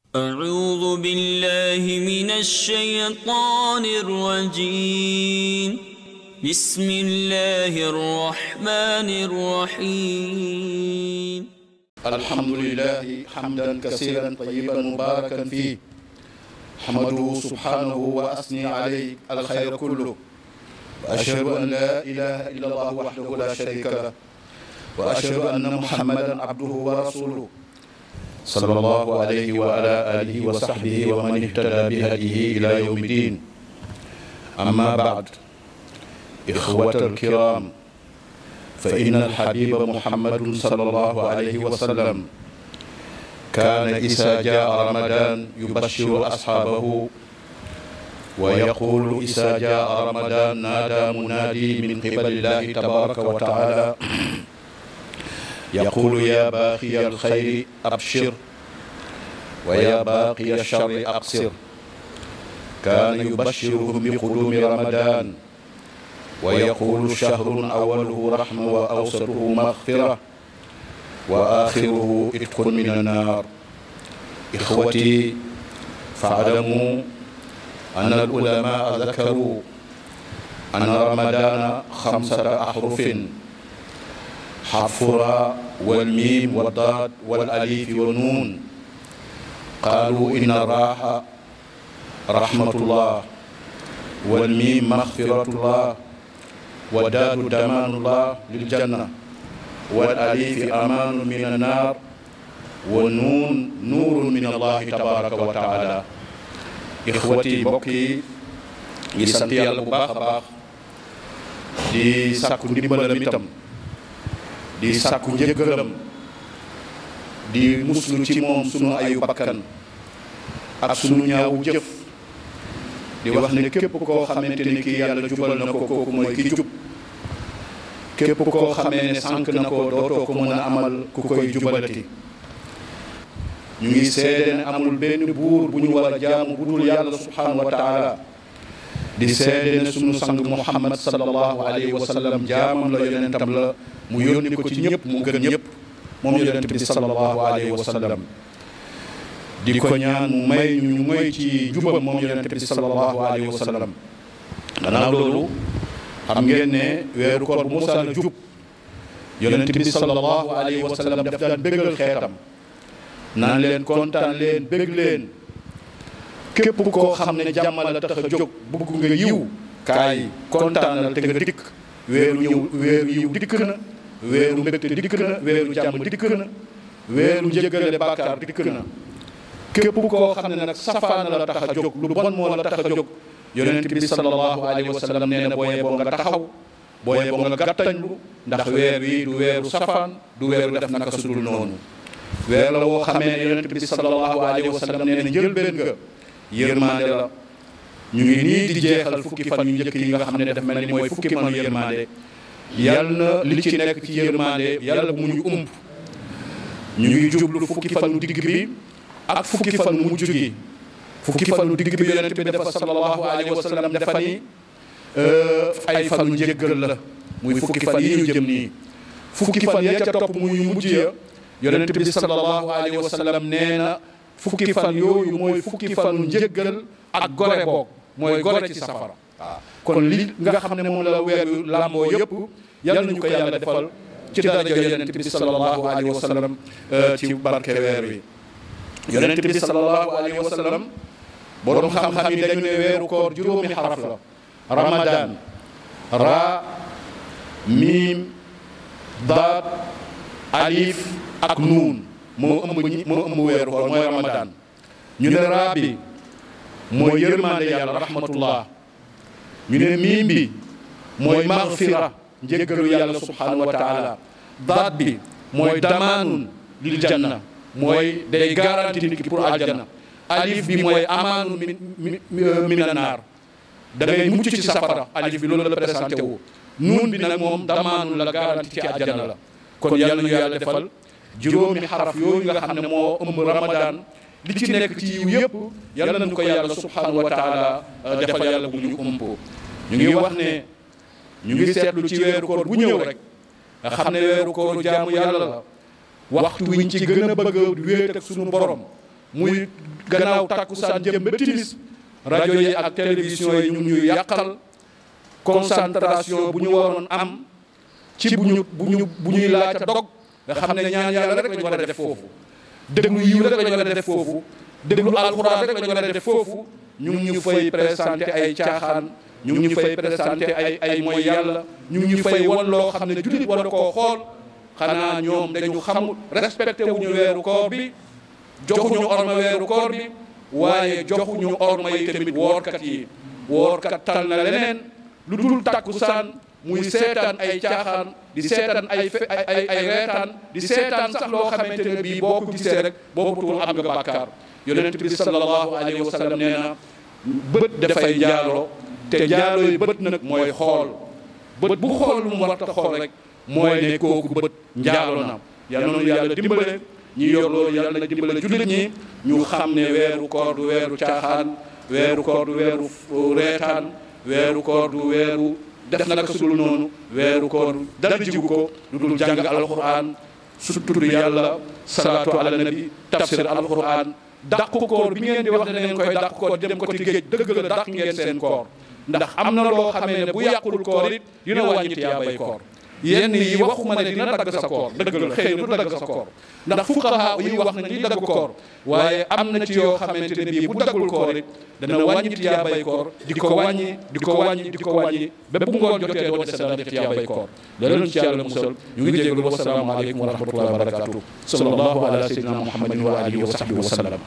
أعوذ بالله من الشيطان الرجيم بسم الله الرحمن الرحيم الحمد لله حمدا كثيرا طيبا مباركا فيه حمده سبحانه وأثني عليه الخير كله وأشهد أن لا إله إلا الله وحده لا شريك له وأشهد أن محمدا عبده ورسوله صلى الله عليه وعلى آله وصحبه ومن اهتدى بهديه إلى يوم الدين أما بعد إخوة الكرام فإن الحبيب محمد صلى الله عليه وسلم كان إذا جاء رمضان يبشر أصحابه ويقول إذا جاء رمضان نادى منادي من قبل الله تبارك وتعالى يقول يا باقي الخير أبشر ويا باقي الشر أقصر كان يبشرهم بقدوم رمضان ويقول شهر أوله رحمة وأوسطه مغفرة وآخره إتق من النار إخوتي فاعلموا أن العلماء ذكروا أن رمضان خمسة أحرف حرف راء والميم والضاد والأليف والنون قالوا إن الراحة رحمة الله والميم مغفرة الله ودال دمان الله للجنة والأليف أمان من النار والنون نور من الله تبارك وتعالى إخوتي بوكي yi sant yàlla bu baax a baax di sàkku ndimbalam itam di sàkku njëggalam di muslu ci moom sunu ayu bakkan ak sunu ñaawu jëf di wax ne képp koo xamante ni kii yàlla jubal na ko kooku mooy ki jub képp koo xamee ne sànq na ko dootoo ko mën a amal ku koy jubalati ñu ngi seede ne amul benn buur bu ñu war a jaamu bu dul yàlla subhanahu wa taala di seede ne sunu sang muhammad sallallahu alayhi wa sallam jaamam la yonentam la mu yónni ko ci ñëpp mu gën ñëpp moom yonent bi sallallahu alayhi wa sallam di ko ñaan mu may ñu ñu moy ci jubam moom yonent bi sallallahu alayhi wa sallam gannaaw loolu xam ngeen ne weeru koor bu mosaan a jub yonent bi sallallahu alayhi wa sallam daf daan bégal xeetam naan leen kontaan leen bég leen képp koo xam ne jàmm la tax a jóg bugg nga yiw kaay kontaanal te nga dikk weeru ñëw weeru yiw dikk na weeru mbégte dikk na weeru jàmm dikk na weeru njëggale bàkkaar dikk na képp koo xam ne nag safaan la tax a jóg lu bon moo la tax a jóg yonent bi sallallahu alayhi wa sallam nee na booyee boo nga taxaw booyee boo nga gàttañlu ndax weer wi du weeru safaan du weeru def naka sudul noonu weer la woo xamee ne yonent bi sallallahu alayhi wa sallam nee na njëlbeen nga yërmande la ñu ngi nii di jeexal fukki fan yu njëkk yi nga xam ne daf mel ni mooy fukki fanu yërmande yàlla na li ci nekk ci yërmande yàlla bu mu ñu umb ñu ngi jublu fukki fanu digg bi ak fukki fanu mujj gi fukki fanu digg bi yonent bi dafa sallallahu alayhi wa sallam dafa ni ay fanu njëggal la muy fukki fan yi ñu jëm nii fukki fan ya ca topp muy mujj ya yonent bi sallallahu alayhi wa sallam nee na fukki fan yooyu mooy fukki fanu njëggal ak gore boog mooy gore ci safara waaw kon li nga xam ne moom la weer yu làmboo yëpp yal nañu ko yàlla defal ci daraja yonent bi sallallahu alayhi wa sallam ci barke weer wi yonent bi sallallahu alayhi wa sallam borom xam-xam yi dañu ne weeru koor juróomi xaraf la ramadan ra miim daat alif ak nuun moo ëmb ñi moo ëmb weeru koor mooy ramadan ñu ne raa bi mooy yërmande yàlla rahmatullah ñu ne miim bi mooy magfira njéggalu yàlla subhanahu wa taala daat bi mooy damaanun lil janna mooy day garanti nit ki pour aljanna alif bi mooy amaanu min min naar da ngay mucc ci safara alif bi loolu la présenté wu nuun bi nag moom damaanun la garanti ci aljanna la kon yàlla ñu yàlla defal juróomi xaraf yooyu nga xam ne moo ëmb ramadan li ci nekk ci yiw yëpp yàlla nañu ko yàlla subhanahu wa taala defal yàlla bu ñu ump ñu ngi wax ne ñu ngi seetlu ci weeru koor bu ñëw rek nga xam ne weeru kooru jaamu yàlla la waxtu wiñ ci gën a bëgg a wéet ak sunu borom muy gannaaw takkusaan jëm ba timis rajo yi ak télévision yi ñu ñuy yàqal concentration bu ñu waroon am ci bu ñu bu ñu bu ñuy laaj a dog nga xam ne ñaan yàlla rek la ñu war a def foofu déglu yiw rek la ñu war a def foofu déglu alxuraan rek la ñu war a def foofu ñu ngi ñu fay présenté ay caaxaan ñu ngi ñu fay présenté ay ay mooy yàlla ñu ngi ñu fay wan loo xam ne jullit war na koo xool xanaa ñoom dañu xamul respecté wuñu weeru koor bi joxuñu orma weeru koor bi waaye joxuñu orma yi tamit woorkat yi woorkat tal na leneen lu dul takkusaan muy seetaan ay caaxaan di seetaan ay fe ay ay reetaan di seetaan sax loo xamante ne bii boo ko gisee rek boo ko tuul am nga bàkkaar yonent bi sallallahu alayhi wa sallam nee na bët dafay njaaloo te njaaloo yi bët nag mooy xool bët bu xool lu mu war a xool rek mooy ne kooku bët njaaloo na yal na yàlla dimbale ñi yor loolu yàlla na dimbale jullit ñi ñu xam ne weeru koor du weeru caaxaan weeru koor du weeru reetaan weeru koor du weeru def naka sudul noonu weeru koor dara jigu ko lu dul jàng alquran su tudd yàlla salaatu ala nabi tafsir alquran dàqu koor bi ngeen di wax ne ngeen koy dàq koor dem ko ci géej dëgg la dàq ngeen seen koor ndax am na loo xamee ne bu yàqul koor it dina wàññi tiyaabay koor yenn yi waxuma ne dina dagg sa koor dëgg la xëy na du dagg sa koor ndax fuqaha yi wax nañ li dagg koor waaye am na ci yoo xamante ne bii bu daggul koor it dana wàññi tiyaabay koor di ko wàññi di ko wàññi di ko wàññi ba bu ngoon jotee doo dese dara def tiyaabay koor loolu ci yàlla musal ñu ngi jégalu wasalaamu aleykum wa rahmatullahi wa barakatuh sallallahu ala sayyidina muhammadin wa alihi wa sahbihi wa sallam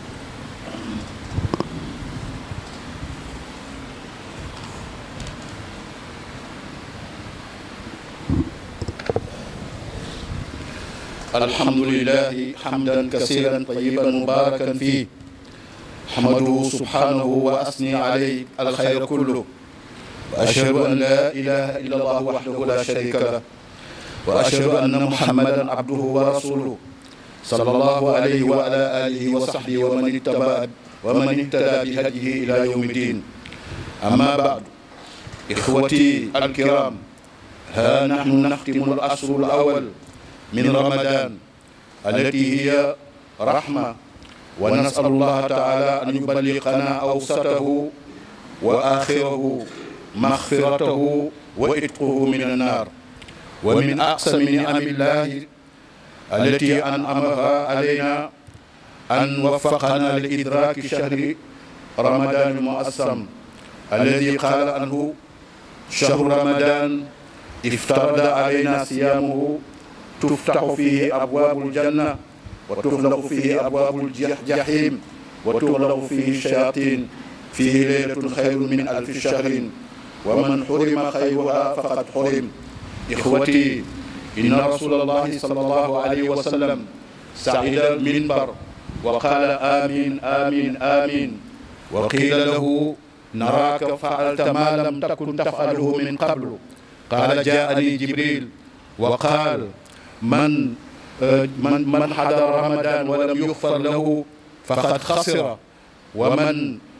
الحمد لله حمدا كثيرا طيبا مباركا فيه حمده سبحانه وأثني عليه الخير كله وأشهد أن لا إله إلا الله وحده لا شريك له وأشهد أن محمدا عبده ورسوله صلى الله عليه وعلى آله وصحبه ومن اتبع ومن اهتدى بهديه إلى يوم الدين أما بعد إخوتي الكرام ها نحن نختم الأشهر الأول من رمضان التي هي رحمة ونسأل الله تعالى أن يبلغنا أوسطه وآخره مغفرته وإتقه من النار ومن أقسم نعم الله التي أنعمها علينا أن وفقنا لإدراك شهر رمضان المؤسم الذي قال عنه شهر رمضان افترض علينا صيامه تفتح فيه أبواب الجنة وتغلق فيه أبواب الجحيم وتغلق فيه الشياطين فيه ليلة خير من ألف شهر ومن حرم خيرها فقد حرم إخوتي إن رسول الله صلى الله عليه وسلم سعد المنبر وقال آمين آمين آمين وقيل له نراك فعلت ما لم تكن تفعله من قبل قال جاءني جبريل وقال من من من حضر رمضان ولم يغفر له فقد خسر ومن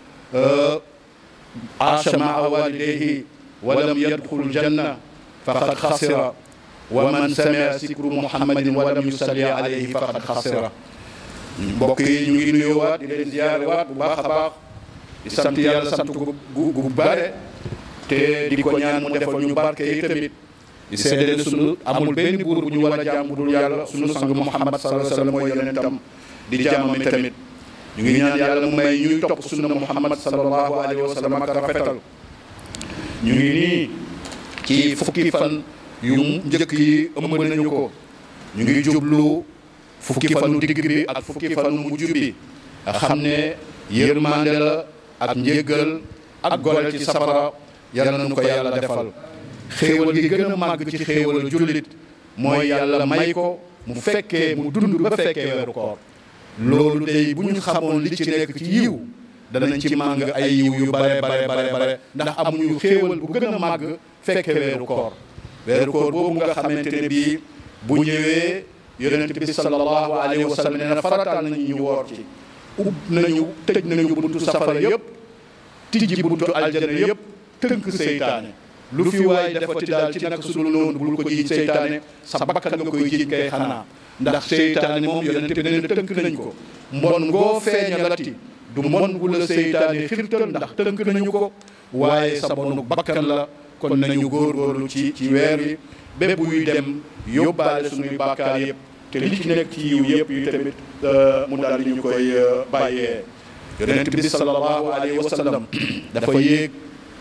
عاش مع والديه ولم يدخل الجنة فقد خسر ومن سمع ذكر محمد ولم يصلي عليه فقد خسر mbokk yi ñu ngi nuyuwaat di leen ziyaarewaat bu baax a baax di sant yàlla sant gu gu bare te di ko ñaan mu defal ñu barke yi tamit di seede ne sunu amul benn buur bu ñu war a jaam bu dul yàlla sunu sang Muhammad sallallahu alayhi wa sallam mooy yonentam di jaamam tamit ñu ngi ñaan yàlla mu may ñuy topp sunna Muhammad sallallahu alayhi wa sallam ak rafetal ñu ngi nii ci fukki fan yu njëkk yi ëmb nañu ko ñu ngi jublu fukki fanu digg bi ak fukki fanu mujj bi nga xam ne yërmande la ak njéggal ak goreel ci safara yal nañu ko yàlla defal xéewal gi gën a màgg ci xéewal jullit mooy yàlla may ko mu fekkee mu dund ba fekkee weeru koor loolu day bu ñu xamoon li ci nekk ci yiw danañ ci màng ay yiw yu bare bare bare bare ndax amuñu xéewal bu gën a màgg fekkee weeru koor weeru koor boobu nga xamante ne bii bu ñëwee yonent bi sallallahu alayhi wa sallam nee na farataal nañu ñu woor ci ub nañu tëj nañu buntu safara yëpp tijji buntu aljana yëpp tënk seytaane lu fi waay defati daal ci naka sudul noonu bul ko jiiñ seytaane sa bakkan nga koy jiiñ kay xanaa ndax seytaane moom yonent bi nee na tënk nañ ko mbon ngoo feeñalati du mbon gu la seytaane xirtal ndax tënk nañu ko waaye sa mbonu bakkan la kon nañu góorgóorlu ci ci weer wi bépp buy dem yóbbaale suñuy bàkkaar yëpp te li ci nekk ci yiw yëpp yu tamit mu daal di ñu koy bàyyee yonent bi sallallahu alayhi wa sallam dafa yéeg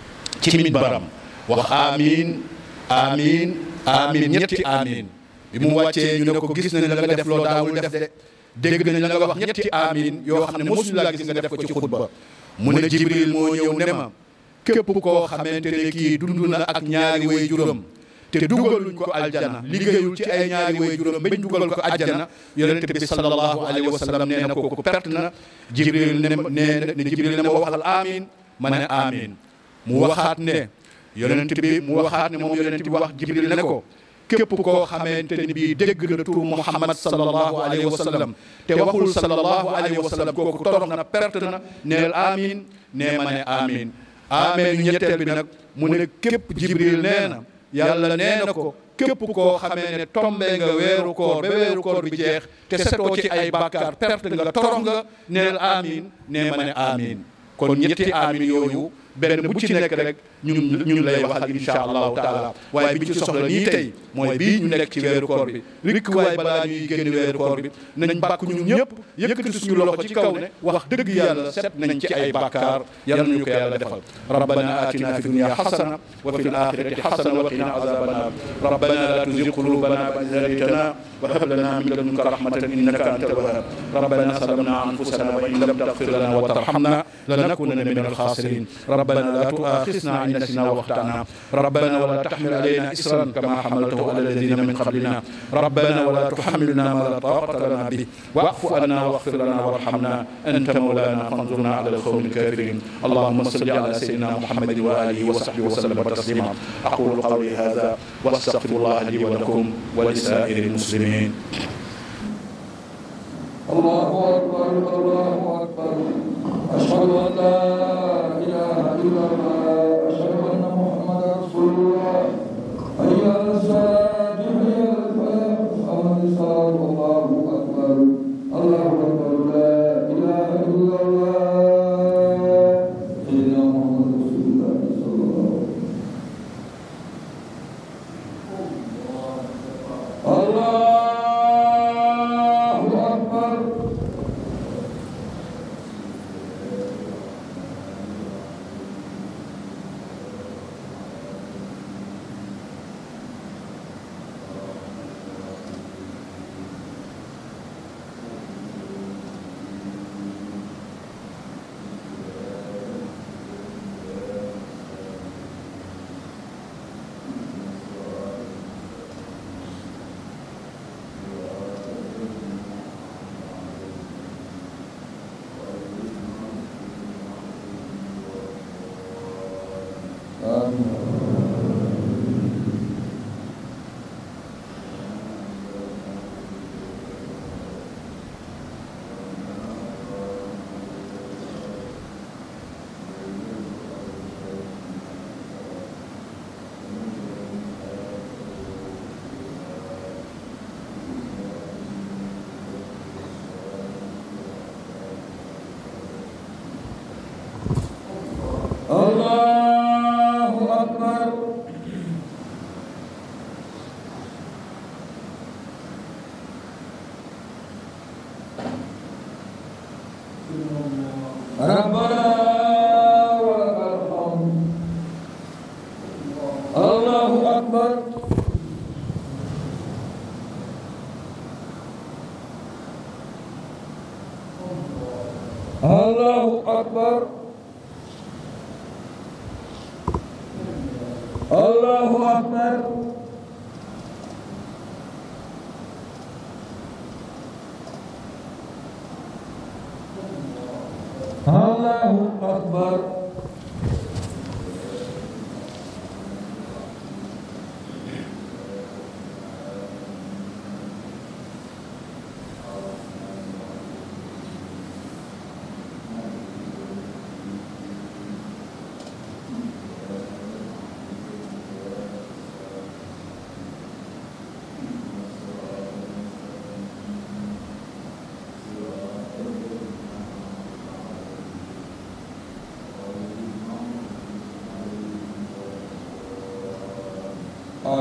ci minbaram wax amiin amiin amiin ñetti amiin bi mu wàccee ñu ne ko gis nañ la nga def loo daawul def de dégg nañ la nga wax ñetti amiin yoo xam ne mosuñu laa gis nga def ko ci xutba mu ne jibril moo ñëw ne ma képp koo xamante ne kii dund na ak ñaari way juróom te dugaluñ ko aljana liggéeyul ci ay ñaari way juróom bañ dugal ko aljana yonent bi sallallahu alayhi wa sallam nee na kooku perte na jibril ne ne jibril ne ma waxal amiin ma ne amiin mu waxaat ne yonent bi mu waxaat ne moom yonent bi wax jibril ne ko képp koo xamante ni bii dégg na turu Muhammad sallallahu alayhi wa sallam te waxul sallallahu alayhi wa sallam kooku torox na perte na neel amiin nee ma ne amiin amiin yu ñetteel bi nag mu ne képp jibril nee na yàlla nee na ko képp koo xamee ne tombe nga weeru koor ba weeru koor bi jeex te setoo ci ay bàkkaar perte nga torox nga neel amiin nee ma ne amiin kon ñetti amiin yooyu benn bu ci nekk rek ñun ñun lay waxal insha allahu taala waaye bi ci soxla nii tey mooy bii ñu nekk ci weeru koor bi rikk waaye balaa ñuy génn weeru koor bi nañ bàkk ñun ñëpp yëkkati suñu loxo ci kaw ne wax dëgg yàlla set nañ ci ay bàkkaar yal nañu ko yàlla defal rabbana atina fi dunya xasana wa fi alaxirati xasana wa qina azaba annar rabbana la tuzig qulubana ba'da idh hadaytana wa hab lana min ladunka rahmatan innaka antal wahhab rabbana zalamna anfusana wa in lam taghfir lana wa tarhamna lanakunanna min alkhasirin ربنا لا تؤاخذنا إن نسينا واخطأنا ربنا ولا تحمل علينا إسرا كما حملته على الذين من قبلنا ربنا ولا تحملنا ما لا طاقة لنا به واعف عنا واغفر لنا وارحمنا أنت مولانا فانظرنا على القوم الكافرين اللهم صل على سيدنا محمد وآله وصحبه وسلم تسليما أقول قولي هذا واستغفر الله لي ولكم ولسائر المسلمين الله أكبر الله أكبر أشهد أن لا إله إلا الله أشهد أن محمدا رسول الله حي على الصلاة حي على الفلاح أمر الصلاة الله أكبر الله أكبر لا إله إلا الله سيدنا محمد رسول الله صلى الله عليه وسلم الله أكبر الله أكبر ربنا ولك الحمد الله أكبر الله أكبر الله أكبر الله أكبر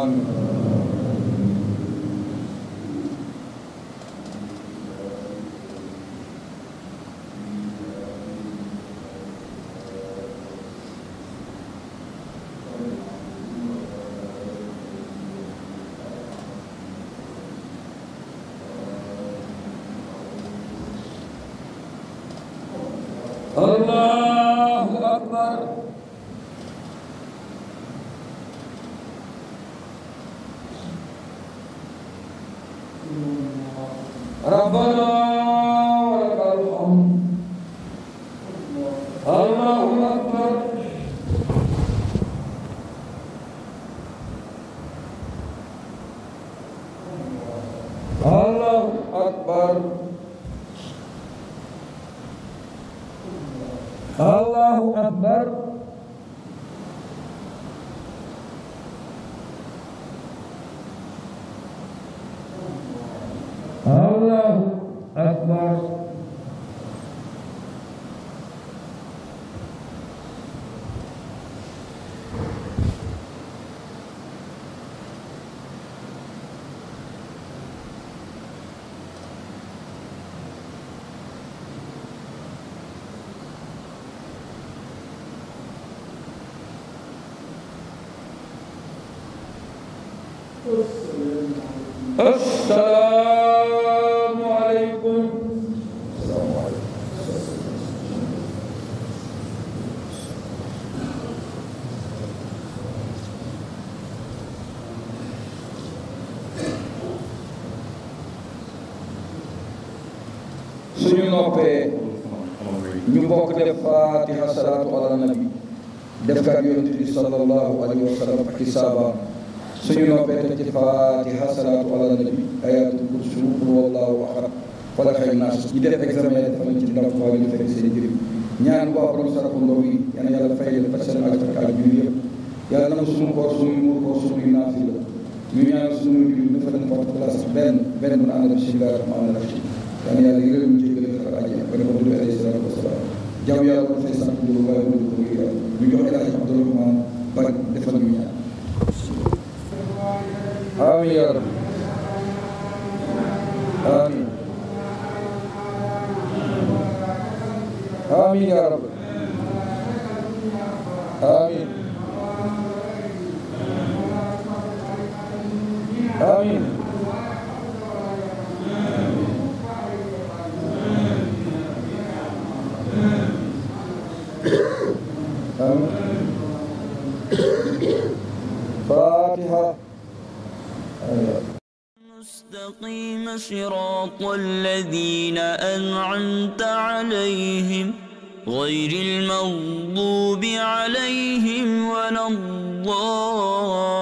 الله أكبر ربنا ولك الحمد الله أكبر الله أكبر الله أكبر الله أكبر السلام عليكم suñu noppee ñu bokk def fatiha salaatu ala nabi def kat yonent bi sallallahu alayhi wa sallam ak i saabaam suñu noppee teg ci fatiha salaatu ala nabi ayatul kursi qul wallahu ahad wala xëy naas ñi def examen def nañ ci ndam waa ñu fekk seen njëriñ ñaan waa borom sarafu ndaw yi yal na yàlla fay leen faj seen aju ak aju bi yëpp yàlla na suñu koor suñu muur koor suñu naafi la ñu ñaan suñu mbir mi dafa leen porte place benn benn mën a ànd ak bismillah rahmaan rahim yal na yàlla yërëm ñu jégal xar àjjana ba dafa dund alayhi salaatu wasalaam jàmm yàlla ko fay sant ñu waaye mu ko ngir yàlla ñu jox El Hadj Abdourahmane ba defal ñu ñaan amiin yaa rabbi amiin amiin yaa rabbi amiin amiin amiin فاتحة مستقيم صراط الذين أنعمت عليهم غير المغضوب عليهم ولا الضالين